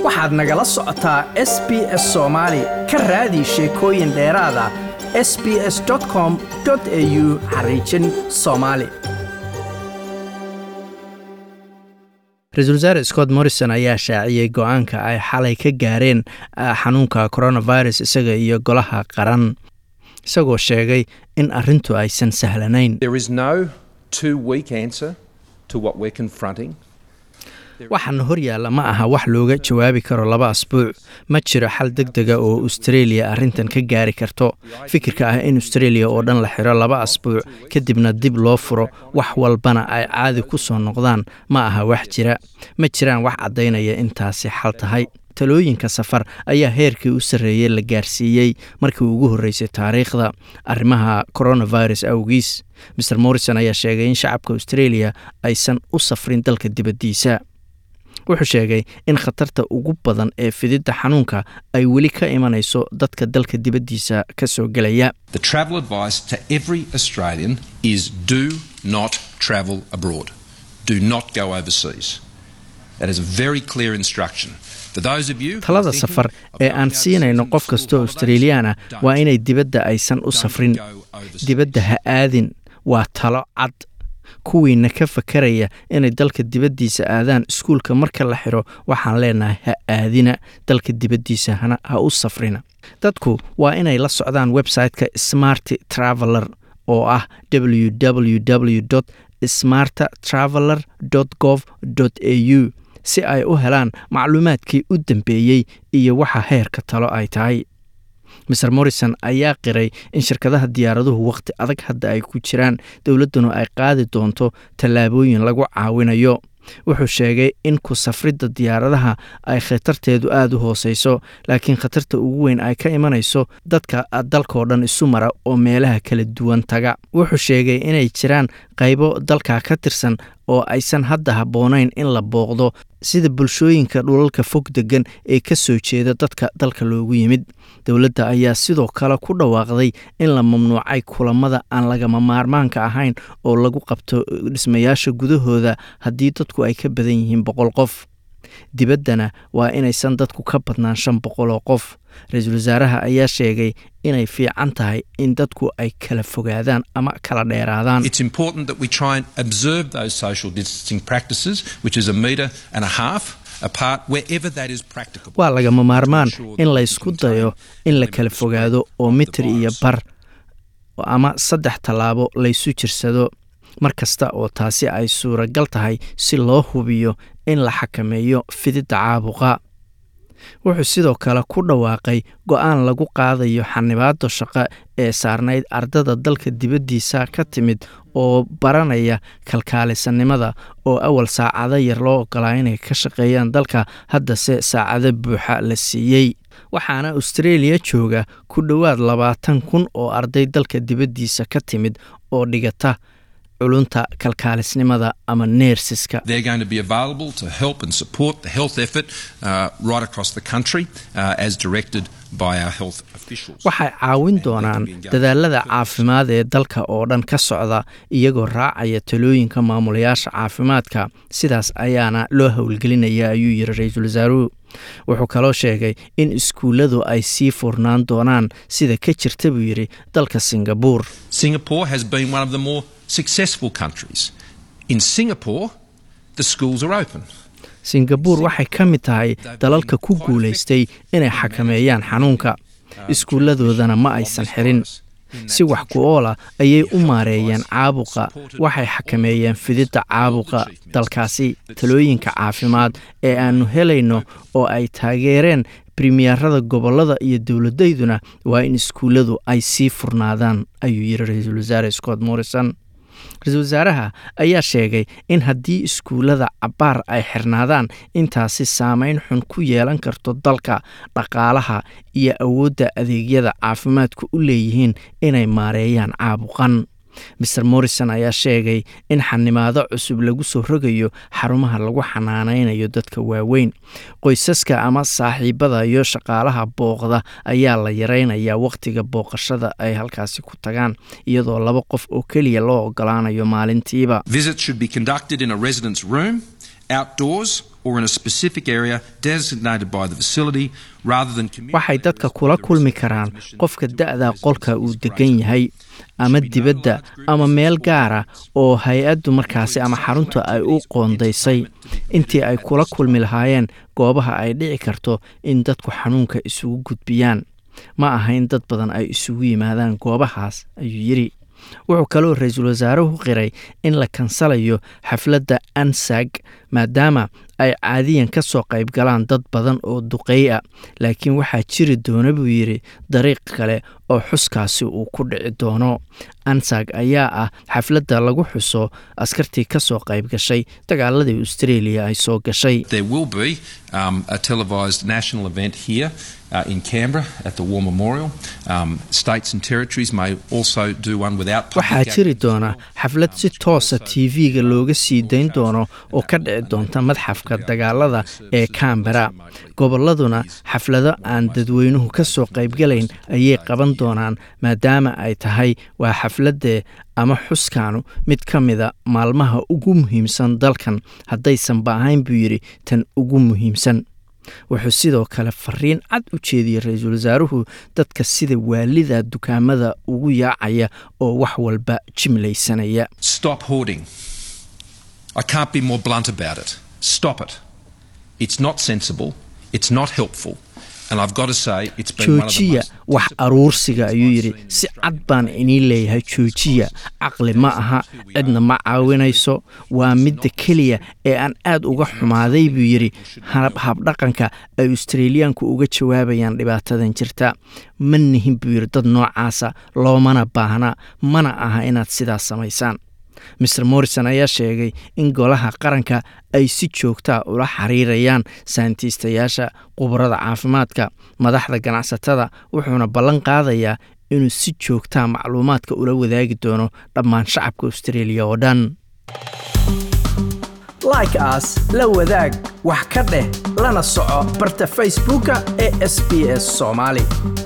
waxaad nagala socotaa s b s soomaali ka raadi sheekooyin dheeraada s b s com au xariijin soomaali ra-iisul wasaare scott morrison ayaa shaaciyey go-aanka ay xalay ka gaareen xanuunka coronavirus isaga iyo golaha qaran isagoo sheegay in arrintu aysan sahlanayn waxaana hor yaalla ma aha wax looga jawaabi karo laba asbuuc ma jiro xal deg dega oo australia arrintan ka gaari karto fikirka ah in australia oo dhan la xiro laba asbuuc kadibna dib loo furo wax walbana ay caadi ku soo noqdaan ma aha wax jira ma jiraan wax caddaynaya intaasi xal tahay talooyinka safar ayaa heerkii u sarreeyey la gaarsiiyey markii ugu horreysay taariikhda arrimaha coronavirus awgiis maer morrison ayaa sheegay in shacabka australia aysan u safrin dalka dibaddiisa wuxuu sheegay in khatarta ugu badan ee fididda xanuunka ay weli ka imanayso dadka dalka dibaddiisa ka soo gelaya talada safar ee aan siinayno qof kastoo australiyaana waa inay dibadda aysan u safrin dibadda ha aadin waa talo cad kuwiina ka fakaraya inay dalka dibaddiisa aadaan iskuulka marka la xiro waxaan leenahay ha aadina dalka dibaddiisa ha u safrina dadku waa inay la socdaan website-ka smart traveler oo ah www smart traveler gov au si ay u helaan macluumaadkii u dambeeyey iyo waxa heerka talo ay tahay maer morrison ayaa qiray in shirkadaha diyaaraduhu wakhti adag hadda ay ku jiraan dowladduna ay qaadi doonto tallaabooyin lagu caawinayo wuxuu sheegay in ku safridda diyaaradaha ay khatarteedu aada u hooseyso laakiin khatarta ugu weyn ay ka imanayso dadka dalkao dhan isu mara oo meelaha kala duwan taga wuxuu sheegay inay jiraan qaybo dalka ka tirsan oo aysan hadda habboonayn in la booqdo sida bulshooyinka dhulalka fog degan ee ka soo jeeda dadka dalka loogu yimid dowladda ayaa sidoo kale ku dhawaaqday in la mamnuucay kulamada aan lagama maarmaanka ahayn oo lagu qabto dhismayaasha gudahooda haddii dadku ay ka badan yihiin boqol qof dibaddana waa inaysan dadku ka badnaan shan boqol oo qof ra-iisul wasaaraha ayaa sheegay inay fiican tahay in dadku ay kala fogaadaan ama kala dheeraadaan waa lagama maarmaan in laysku dayo in la kala fogaado oo mitir iyo bar ama saddex tallaabo laysu jirsado mar kasta oo taasi ay suuragal tahay si loo hubiyo in la xakameeyo fididda caabuqa wuxuu sidoo kale ku dhawaaqay go-aan lagu qaadayo xanibaado shaqo ee saarnayd ardada dalka dibaddiisa ka timid oo baranaya kalkaalisanimada oo awal saacado yar loo ogolaa inay ka shaqeeyaan dalka haddase saacado buuxa la siiyey waxaana australia jooga ku dhowaad labaatan kun oo arday dalka dibaddiisa ka timid oo dhigata culunta kalkaalisnimada ama neersiska waxay caawin doonaan dadaalada caafimaad ee dalka oo dhan ka socda iyagoo raacaya talooyinka maamulayaasha caafimaadka sidaas ayaana loo howlgelinaya ayuu yiri ra-iisul wasaaruhu wuxuu kaloo sheegay in iskuulladu ay sii furnaan doonaan sida ka jirta buu yidhi dalka singabuur singabuur waxay ka mid tahay dalalka ku guulaystay inay xakameeyaan xanuunka iskuulladoodana ma aysan xirin si wax ku oola ayay u maareeyeen caabuqa waxay xakameeyeen fididda caabuqa dalkaasi talooyinka caafimaad ee aannu helayno oo ay taageereen bremiyerada gobollada iyo dowladayduna waa in iskuulladu ay sii furnaadaan ayuu yidhi ra-iisul wasaare scott morrison ra-iisul wasaaraha ayaa sheegay in haddii iskuullada cabbaar ay xirnaadaan intaasi saameyn xun ku yeelan karto dalka dhaqaalaha iyo awoodda adeegyada caafimaadku u leeyihiin inay maareeyaan caabuqan maer morrison ayaa sheegay in xanimaado cusub lagu soo rogayo xarumaha lagu xanaanaynayo dadka waaweyn qoysaska ama saaxiibada iyo shaqaalaha booqda ayaa la yaraynayaa wakhtiga booqashada ay halkaasi ku tagaan iyadoo laba qof oo keliya loo ogolaanayo maalintiiba Visits should be conducted in a resident's room, outdoors, or in a specific area designated by the facility rather than waxay dadka kula kulmi karaan qofka da-da qolka uu degan yahay ama dibadda ama meel gaara oo hay-addu markaasi ama xarunta ay u qoondaysay intii ay kula kulmi lahaayeen goobaha ay dhici karto in dadku xanuunka isugu gudbiyaan ma aha in dad badan ay isugu yimaadaan goobahaas ayuu yidhi wuxuu kaloo ra-iisul wasaaruhu qiray in la kansalayo xafladda ansag maadaama ay caadiyan ka soo qayb galaan dad badan oo duqeey a laakiin waxaa jiri doona buu yidhi dariiq kale oo xuskaasi uu ku dhici doono ansag ayaa ah xafladda lagu xuso askartii ka soo qayb gashay dagaaladii australia ay soo gashay Uh, in Canberra at the War Memorial. Um, states and territories may also do one without waxaa jiri doona xaflad si toosa tv-ga looga sii dayn doono oo ka dhici doonta madxafka dagaalada ee cambera gobolladuna xaflado aan dadweynuhu ka soo qaybgalayn ayay qaban doonaan maadaama ay tahay waa xafladee ama xuskaanu mid ka mida maalmaha ugu muhiimsan dalkan haddaysanba ahayn buu yidhi tan ugu muhiimsan wuxuu sidoo kale fariin cad u jeediyey ra-iisul wasaaruhu dadka sida waalida dukaamada ugu yaacaya oo wax walba jimlaysanaya Stop hoarding. I can't be more blunt about it. Stop it. It's not sensible. It's not helpful. And I've got to say, it's been one of the joojiya most wax aruursiga ayuu yidhi si cad baan iniin leeyahay joojiya caqli ma aha cidna ma caawinayso waa midda keliya ee aan aad uga xumaaday buu yidhi hab- habdhaqanka ay australiyaanku uga jawaabayaan dhibaatadan jirta ma nihin buu yidhi dad noocaasa loomana baahna mana aha inaad sidaas samaysaan maer morrison ayaa sheegay in golaha qaranka ay si joogtaa ula xiriirayaan sayntiistayaasha khubarada caafimaadka madaxda ganacsatada wuxuuna ballan qaadayaa inuu si joogtaa macluumaadka ula wadaagi doono dhammaan shacabka australia oo dhan like as la wadaag wax ka dheh lana soco barta facebooka ee sb s soomaali